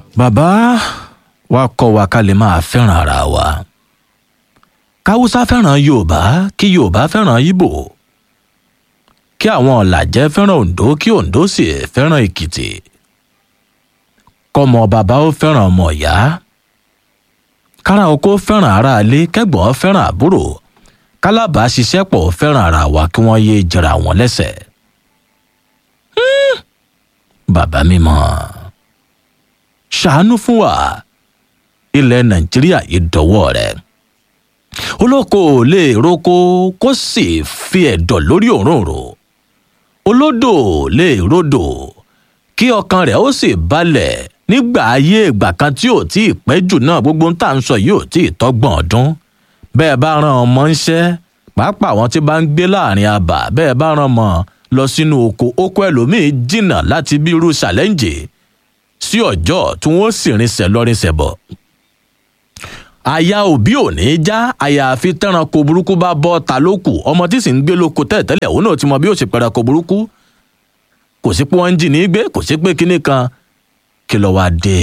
bàbá wa kọ́ wa ká lè máa fẹ́ràn ara wa káwúsá fẹ́ràn yorùbá kí yorùbá fẹ́ràn ìbò kí àwọn ọ̀làjẹ́ fẹ́ràn oǹdó kí oǹdó sì fẹ́ràn èkìtì kọ́mọ bàbá ó fẹ́ràn ọmọ ìyá kára oko fẹ́ràn aráalé kẹ́gbọ́n fẹ́ràn àbúrò kálábàáṣiṣẹ́pọ̀ fẹ́ràn ara wa kí wọ́n yéé jẹra wọn lẹ́sẹ̀. Hmm. bàbá mímọ́ ṣàánú fún wa ilẹ̀ nàìjíríà yìí dọ̀wọ́ rẹ̀ olóko ò lè roko kó sì fi ẹ̀dọ̀ lórí òróǹro olódò ò lè rodò kí ọkàn rẹ̀ ó sì balẹ̀ nígbà ayé ìgbà kan tí ò tí ì pẹ́ jù náà gbogbo ń tà ń sọ yìí ò tí ì tọ́gbọ̀n ọdún bẹ́ẹ̀ bá ran ọmọ ń ṣẹ́ pàápàá àwọn tí bá ń gbé láàrin abà bẹ́ẹ̀ bá ran ọmọ lọ sínú oko oko ẹlòmíín jìnnà láti bí irú ṣàlẹ́ǹjì sí ọjọ́ tí wọ́n sì rinṣẹ́ lọ́rinṣẹ́ bọ̀ àyà òbí ò ní í já àyàfi tẹ́ranko burúkú bá bọ́ ta lókù ọmọ tí sì ń gbé lóko tẹ́lẹ̀tẹ́lẹ̀ òun náà ti mọ bí ó ṣe pẹranko burúkú kò sí pé wọ́n ń jì ní gbé kò sí pé kinní kan kí ló wá dé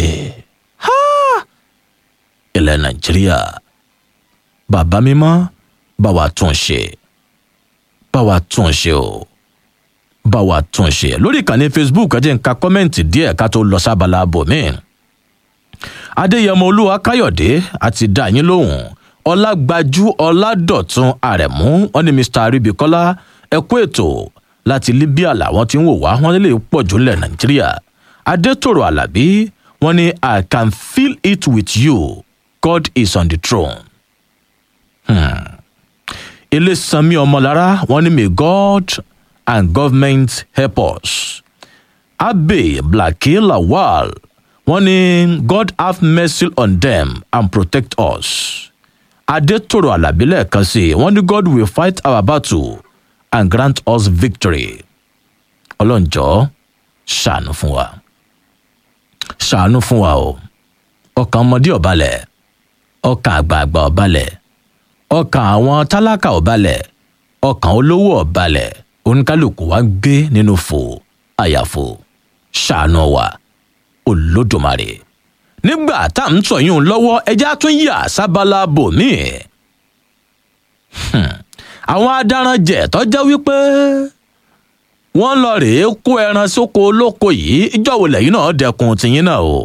ilẹ̀ nàìjíríà bàbá mímọ́ bá wa tún ṣe bá wa tún ṣe o bá wa tún ṣe lórí ìkànnì facebook ẹ jẹ́ n ka kọ́mẹ́ǹtì díẹ̀ ká tó lọ sábàlá bòmíì adéyẹmọ olúwa káyọ̀dé àti dá yín lóhùn ọlágbájú ọládọ̀tun àrẹ̀mú wọn ni mr aribikola ẹkú ètò láti libya làwọn tí ń wò wá wọn lè pọ̀ jù lẹ̀ nàìjíríà adétòrò alábí wọn ni i can feel it with you god is on the throne. Hmm. ilésanmi ọmọlára wọn ni may god and government help us. abe blake lawal wọ́n ní god have mercy on them and protect us. adétòrò alábí lẹ́ẹ̀kan sí i wọ́n ní god will fight our battle and grant us victory. ọlọ́njọ́ ṣàánú fún wa ṣàánú fún wa o ọkàn ọmọdé ọ̀balẹ̀ ọkàn àgbààgbà ọ̀balẹ̀ ọkàn àwọn tálákà ọ̀balẹ̀ ọkàn olówó ọ̀balẹ̀ oníkálukú wa gbé nínú fò àyàfò ṣàánú wa olódùmarè nígbà tá à ń sọ yún lọ́wọ́ ẹja tún yà sábàlá bòmíì àwọn adaranjẹ tọjá wípé wọn lọ rèé kó ẹran sóko olóko yìí ìjọwọ lẹyìn náà dẹkun tìyín náà o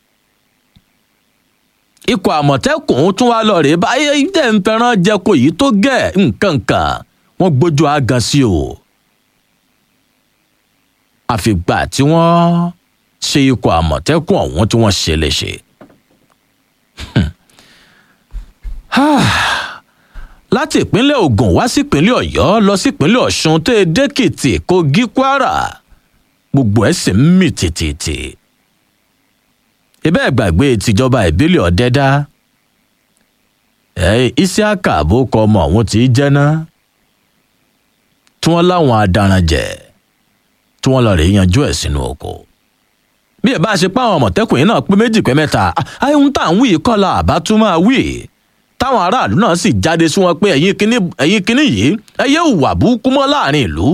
ikọ̀ àmọ̀tẹ́kùn tún wá lọ rèé báyé tẹ̀ ń fẹ́ràn jẹko yìí tó gẹ̀ nǹkan kan wọ́n gbójú agan sí o àfìgbà tí wọ́n ṣe ikọ̀ àmọ̀tẹ́kùn ọ̀hún tí wọ́n ṣe léṣe. láti ìpínlẹ̀ ogun wá sí ìpínlẹ̀ ọ̀yọ́ lọ sí ìpínlẹ̀ ọ̀ṣun tó e dẹ́kìtì kogi kwara gbogbo ẹ̀ sì ń mì tìtìtì. ibẹ̀ gbàgbé tìjọba ìbílẹ̀ ọ̀dẹ́dá ẹ̀ isiaka àbókọ ọmọ ọ̀hún ti jẹ́ ná tí wọ́n láwọn adaranjẹ̀ tí wọ́n lọ rè yanjú ẹ̀ sínú oko bí ẹ bá ṣe pa àwọn àmọ̀tẹ́kùn yìí náà pé méjì pé mẹ́ta ayéhun tá à ń wí kọ́la àbá tún máa wí táwọn aráàlú náà sì jáde sí wọn pé ẹ̀yin kínní ẹ̀yin kínní yìí ẹ yé hùwà burúkú mọ́ láàrin ìlú.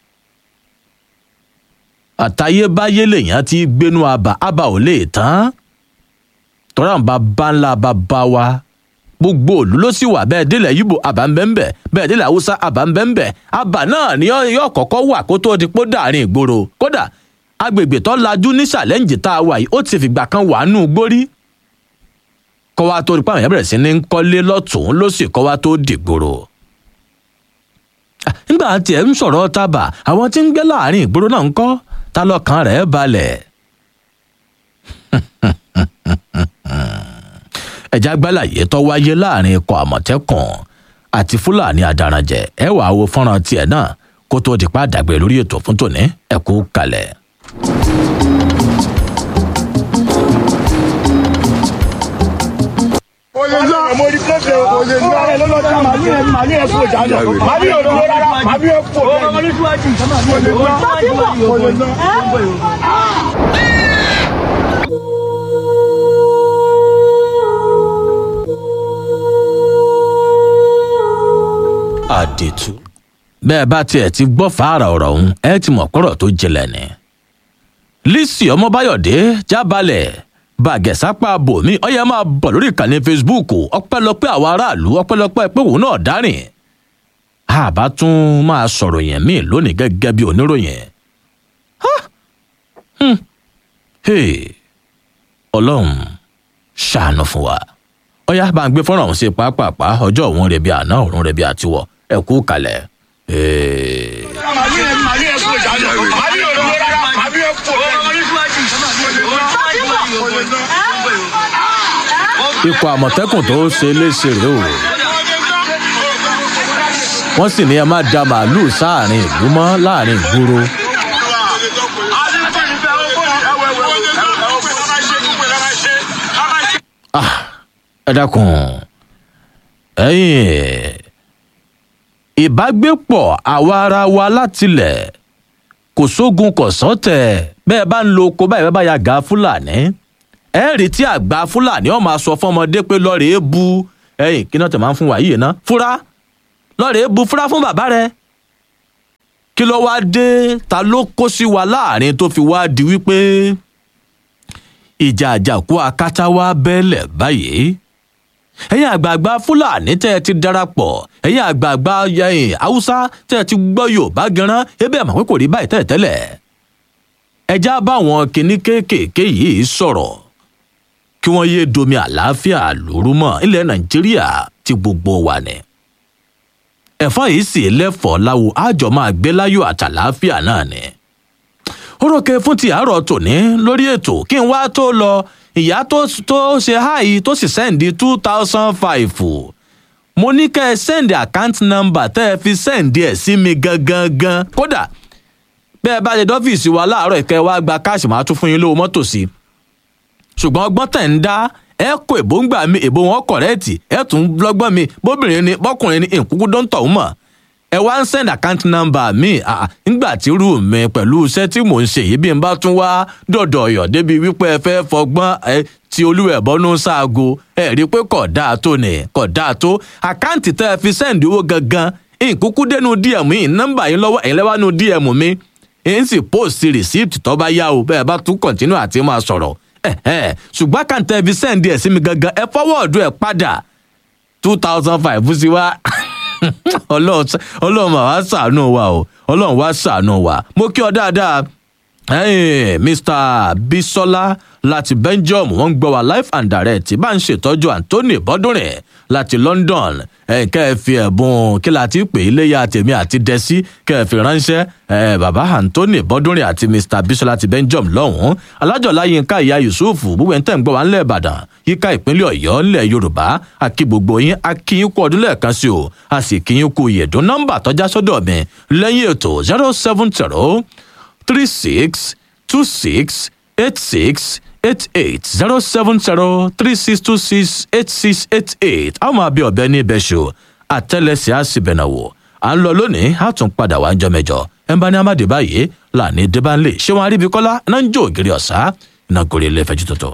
àtayébáyé lèèyàn ti gbénú àbà àbà ò lè tán tọ́ra ń bá bá ńlá bá bá wa gbogbo òlú ló sì wà bẹ́ẹ̀ délẹ̀ yíbo àbá ń bẹ́ẹ̀ bẹ́ẹ̀ bẹ́ẹ̀ délẹ̀ haúsá àbá ń bẹ́ẹ̀ bẹ́ẹ̀ àbà náà ni yóò kọ́kọ́ wà kó tó di pó dàrin ìgboro kódà agbègbè tó lajú ní ṣàlẹ́ǹjì tá a wà yìí ó ti fìgbà kan wà nù gbórí kọ́ wa tó rí pàmò yẹn bẹ̀rẹ̀ sí ní kọ́lé lọ́tún ló sì kọ́ wa tó dìgboro. nígbà tí ẹ ń sọ̀rọ̀ tábà àwọn tí ń gbé láàrin ìgboro náà ń kọ́ ta lọ́kàn rẹ̀ balẹ̀. ẹ̀já gbálàyé tó wáyé láàrin ikọ̀ àmọ̀tẹ́kùn àti fúlàní adaranjẹ ẹ wàá wo fọ́nrán tiẹ̀ náà kó tó di pa àdàgbé lórí ètò fún tòní ẹ kú kalẹ̀. Oyèjọ́ oyèjọ́ ara ló lọ sí màálù yẹn màálù yẹn fò jáde màálù yẹn fò rárá màálù yẹn fò bẹ́ẹ̀ oyèjọ́ oyèjọ́. àdètú. bẹ́ẹ̀ bá tiẹ̀ ti gbọ́ fàárà ọ̀rọ̀ ọ̀hún ẹ ti mọ̀ pọ̀rọ̀ tó jinlẹ̀ ni. lisi ọmọbáyọ̀dé jábalẹ̀ bàgẹ̀sápá bòmí ọyẹ máa bọ̀ lórí ìkànnì facebook ọpẹ́lọpẹ́ àwọn aráàlú ọpẹ́lọpẹ́ pé òun náà dárìn àbá tún máa sọ̀rọ̀ yẹn míì lónìí gẹ́gẹ́ bí oníròyìn ọlọ́run ṣàánú fún wa ọyá bá ń gbé fọ́nrán ọ̀hún sí pápápá ọjọ́ òun rẹ̀ bí àná òun rẹ̀ bí àtiwọ̀ ẹ kú kalẹ̀. ikọ̀ àmọ̀tẹ́kùn tó ṣe léṣe rèé o wọ́n sì ní ẹ má da màálùú sáàrin ìlú mọ́ láàrin ìgboro. ẹ dákun ẹ̀yin ìbágbépọ̀ àwa ara wa látilẹ̀ kò sógun kò sọ́tẹ̀ bẹ́ẹ̀ bá ń lo oko báyìí bẹ́ẹ̀ bá ya gà fúlàní ẹ rí tí àgbà fúlàní ọ̀ máa sọ fọmọdé pé lọ́ọ̀rẹ́ bu ẹ̀yìn kí náà tẹ̀ máa ń fún wa yìí ná fúra lọ́ọ̀rẹ́ bu fúra fún bàbá rẹ̀ kí ló wá dé ta ló kó sí wa láàrin tó fi wá di wípé ìjà àjàkú akátá wá bẹ́ẹ̀lẹ̀ báyìí ẹ̀yin àgbààgbà fúlàní tẹ́ ẹ ti darapọ̀ ẹ̀yin àgbààgbà yẹ̀yìn haúsá tẹ́ ẹ ti gbọ́ yorùbá gan-an ebe àmọ́ pé kò rí báyìí tẹ́lẹ̀ tẹ́lẹ̀ ẹja báwọn kinní kéékèèké yìí sọ̀rọ̀ kí wọ́n yéé domi àlàáfíà lóru mọ́ ilẹ̀ nàìjíríà ti gbogbo wa ni ẹ̀fọ́ yìí sì lẹ́fọ̀ọ́ láwo àjọ máa gbé láyò àtàlàáfíà náà ni orókè fún ti àárọ̀ tòní lórí ètò kí n wá tó lọ ìyá tó tó ṣe háì tó sì sẹ́ǹdì two thousand five mo ní kẹ́ ẹ sẹ́ǹdì account number tẹ́ ẹ fi sẹ́ǹdì ẹ̀ sí mi gangan gan kódà bẹ́ẹ̀ bá ṣe dọ́fíìsì wa láàárọ̀ ìkẹ́ wa gba káàṣì máa tún fún yín lówó mọ́tò sí ṣùgbọ́n ọgbọ́n tẹ̀ ń dá ẹ kó èbó ń gbà mí èbó wọn kọ̀rẹ́ẹ̀tì ẹ tún lọ́gbọ́n mi bóbìnrin ni bọ́kùnrin ni nkúkú dọ́ńtọ̀ ń mọ̀ ẹ wá ń send account number mi nígbà tí rú mi pẹ̀lú iṣẹ́ tí mò ń ṣe yìí bí n bá tún wá dọ̀dọ̀ ọ̀yọ̀ débi wípé ẹ fẹ́ fọgbọ́n ẹ ti olúwẹ̀ bọ́nú ṣaago ẹ rí i pé kò dáa tó ni kò dáa tó àkáǹtì tẹ́ ẹ fi send owó gangan nkúkú dénú dm yìí nọ́mbà yín lọ́wọ́ ẹ̀yin lẹ́wọ́ nú dm mi ń sì post receipt tó bá yá o bẹ́ẹ̀ bá tún continue àti máa sọ̀rọ̀ ṣùgbọ́n àkáǹtì ẹ fi send ẹ̀ sí mi gangan ẹ forward ẹ padà two thousand five sí wa ọlọ́run mà wá ṣàánú wa o ọlọ́run wá ṣàánú wa mo kí ọ dáadáa mr bisola láti belgium wọ́n ń gbọ́ wa live and direct bá ń ṣètọ́jú anthony bọ́dúnrin láti london kẹ́ ẹ fi ẹ̀bùn kí la ti pè é léyà tèmi àti dẹ́sí kẹ́ ẹ fi ránṣẹ́ bàbá anthony bọ́dúnrin àti mr bisola ti belgium lọ́hùn-ún alájọ̀lá yínká ìyá yusuf gbogbo ẹ̀ ń tẹ̀ ń gbọ́ wa ńlẹ̀ ìbàdàn yíká ìpínlẹ̀ ọ̀yọ́ ńlẹ̀ yorùbá akí gbogbo yín akí yín kú ọdún lẹ́ẹ̀kan sí o a sì kí yín kú ìyẹ̀dún nọ́mbà tọ́já sọ́dọ̀ mi lẹ́yìn ètò zero seven zero three six two six eight six eight eight zero seven zero three six two six eight six eight eight a máa bí ọbẹ̀ ní ibẹ̀ ṣo àtẹ́lẹsẹ̀ á sì bẹ̀nà wò à ń lọ lónìí á tún padà wá ń jọ mẹ́jọ ẹ̀ ń bá ní amáde báyìí láàní débánlé ṣé wọn aríbi kọ́lá náà ń jó ògiri ọ̀sá iná gòrí ilé ìfẹ́jú tuntun.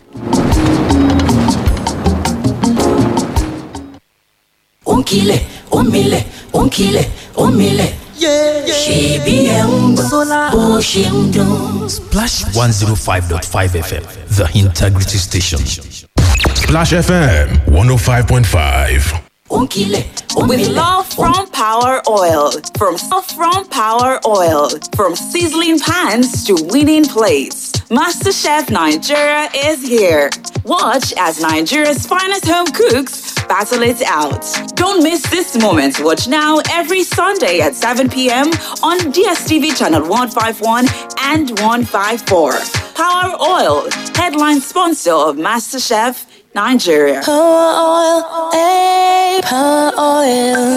ó ń kilẹ̀ ó ń milẹ̀ ó ń kilẹ̀ ó ń milẹ̀. ṣèbí ẹ̀ ń gbọ́ bó ṣe ń dún. Splash 105.5 FM, the integrity station. Splash FM 105.5. ó ń kilẹ̀ ó ń With milẹ̀. love from Power Oil, from from Power Oil, from sizzling pans to winning plates, MasterChef Nigeria is here. Watch as Nigeria's finest home cooks battle it out. Don't miss this moment. Watch now every Sunday at 7 p.m. on DSTV channel 151 and 154. Power Oil, headline sponsor of MasterChef Nigeria. Power oil, eh? Power oil.